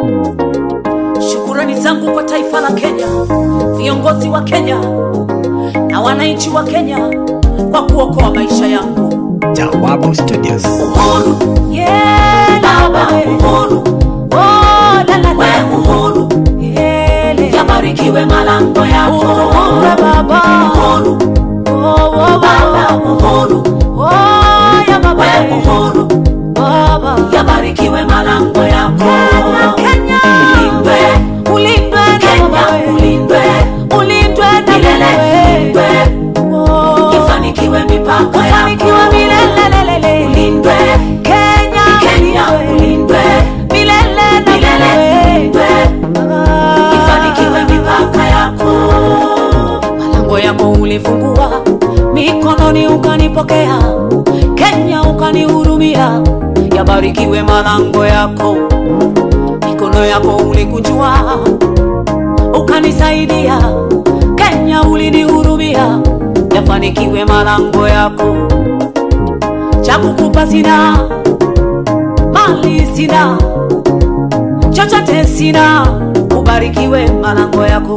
Shukurani zangu kwa taifa la Kenya, viongozi wa Kenya na wananchi wa Kenya kwa kuokoa maisha yangu. Jawabu Studios. Uhuru, yeah, baba, uhuru, oh, la, la, la. We uhuru, yele. Yabarikiwe malango yako. Uhuru, baba. Uhuru, oh, oh, baba, uhuru, oh, ya baba. We uhuru, baba. Yabarikiwe malango yako. Kenya, ulindwe, ulindwe na Kenya, ulindwe, ulindwe na milele, ulindwe. Ifanikiwe mipaka yako. Ifanikiwe milele, ulindwe. Kenya, Kenya, ulindwe, milele na milele, ulindwe. Ifanikiwe mipaka yako. Malango yako ulifungua, mikononi ukanipokea, Kenya ukanihurumia. Yabarikiwe malango yako, mikono yako ulikunjua, ukanisaidia. Kenya ulinihurumia, yafanikiwe malango yako. Cha kukupa sina, mali sina, chochote sina, ubarikiwe malango yako.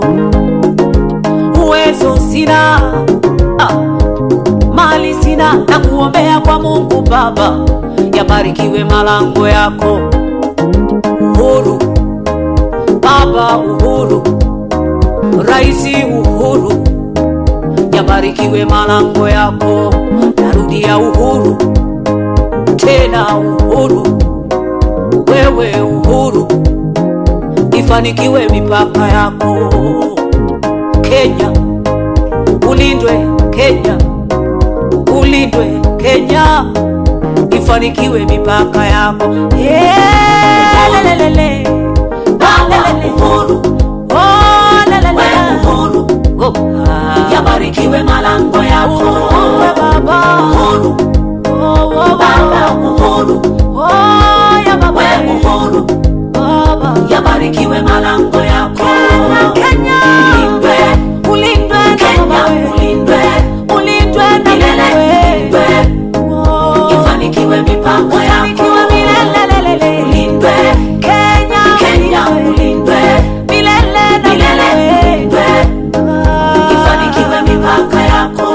Uwezo sina, ah, mali sina, na kuombea kwa Mungu Baba, yabarikiwe malango yako. Uhuru Baba, uhuru Raisi Uhuru, yabarikiwe malango yako. Narudia uhuru tena, uhuru wewe, uhuru ifanikiwe mipaka yako. Kenya ulindwe, Kenya ulindwe, Kenya ifanikiwe mipaka yako. Yeah, lelelele. Lelelele. Oh, lelele. Oh, ah. Yabarikiwe malango yako. Uhuru, baba. Uhuru. Oh, oh, baba. Uhuru. Oh, ya baba. Uhuru. Baba. Yabarikiwe malango yako. Kenya. Ulindwe. Ulindwe na Kenya. Ulindwe. Ulindwe na milele. Ulindwe. Ifanikiwe mipaka yako. Ifanikiwe milele. Ulindwe. Kenya. Kenya. Ulindwe. Milele na milele. Ulindwe. Ifanikiwe mipaka yako.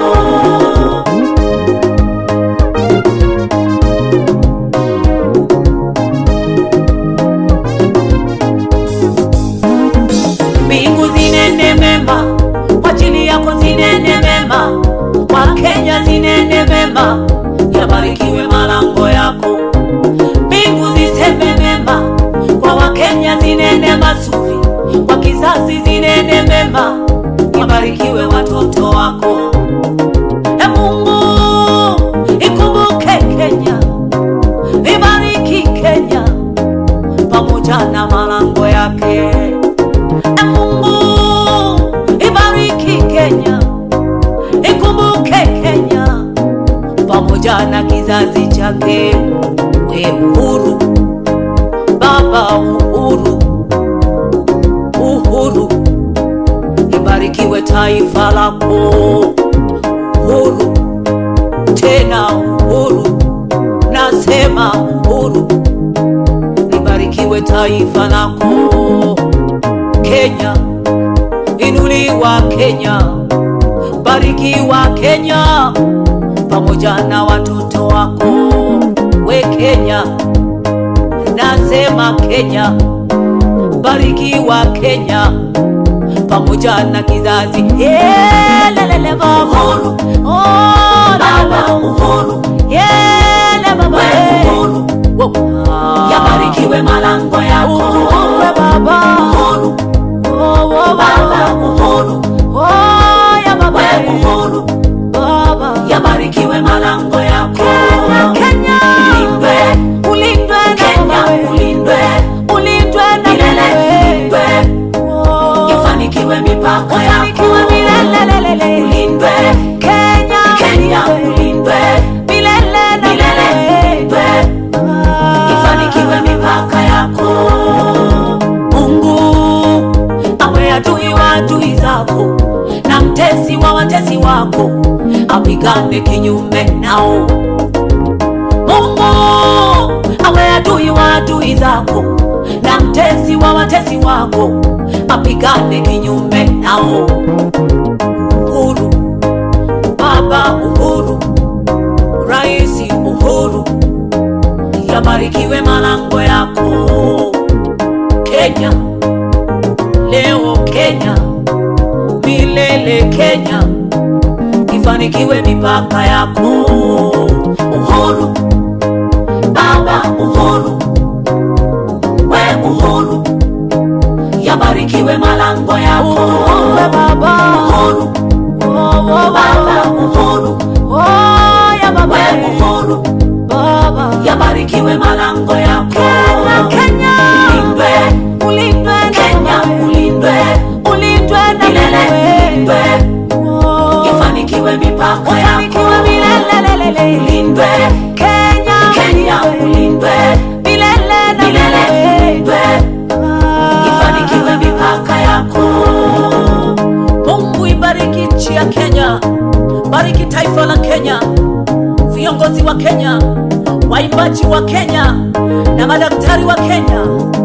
mbingu zinene mema kwa ajili yako, zinene mema kwa Kenya, zinene mema, yabarikiwe malango yako. Mbingu ziseme mema kwa Wakenya, zinene mazuri kwa kizazi, zinene mema, yabarikiwe watoto wako. E Mungu, ikumbuke Kenya, ibariki Kenya pamoja na malango yake. E Mungu, ibariki Kenya, ikumbuke Kenya pamoja na kizazi chake. We uhuru, Baba uhuru, uhuru, ibarikiwe taifa lako. Uhuru, tena uhuru, nasema uhuru, libarikiwe taifa lako. Kenya, inuliwa Kenya, barikiwa Kenya pamoja na watoto wako. We Kenya, nasema Kenya, barikiwa Kenya pamoja na kizazi. Yeah, lelele baba. Uhuru. Oh, baba uhuru. Yeah, le baba. Uhuru. Yabarikiwe malango yako. Uhuru baba. Uhuru. Oh, oh, baba uhuru. Oh, ya baba. Uhuru. Baba. Yabarikiwe malango yako. Kenya. Ulindwe. Ulindwe Kenya. Ulindwe. Ulindwe na milele. Ulindwe. Ifanikiwe mipaka yako. Ifanikiwe milele. Ulindwe. Kenya. Kenya. Ulindwe. Milele na milele. Ulindwe. Ifanikiwe mipaka yako. Mungu awe adui wa adui zako na mtesi wa watesi wako, apigane kinyume nao. Mungu awe adui wa adui zako na mtesi mtetezi wa watezi wako apigane kinyume nao. Uhuru, Baba Uhuru, Rais Uhuru, yabarikiwe malango yako Kenya, leo Kenya, milele Kenya, ifanikiwe mipaka yako. Uhuru, Baba Uhuru, we Uhuru, yabarikiwe malango yako. Uhuru, Baba Uhuru, Baba Uhuru, we Uhuru, yabarikiwe malango yako. Kenya, ulindwe, ulindwe Kenya, ulindwe, ulindwe na milele, ulindwe, ifanikiwe mipaka yako. Ulindwe, Kenya, Kenya, ulindwe, milele na milele, ulindwe, ifanikiwe mipaka yako. Mungu ibariki nchi ya Kenya, bariki taifa la Kenya, viongozi wa Kenya, waimbaji wa Kenya na madaktari wa Kenya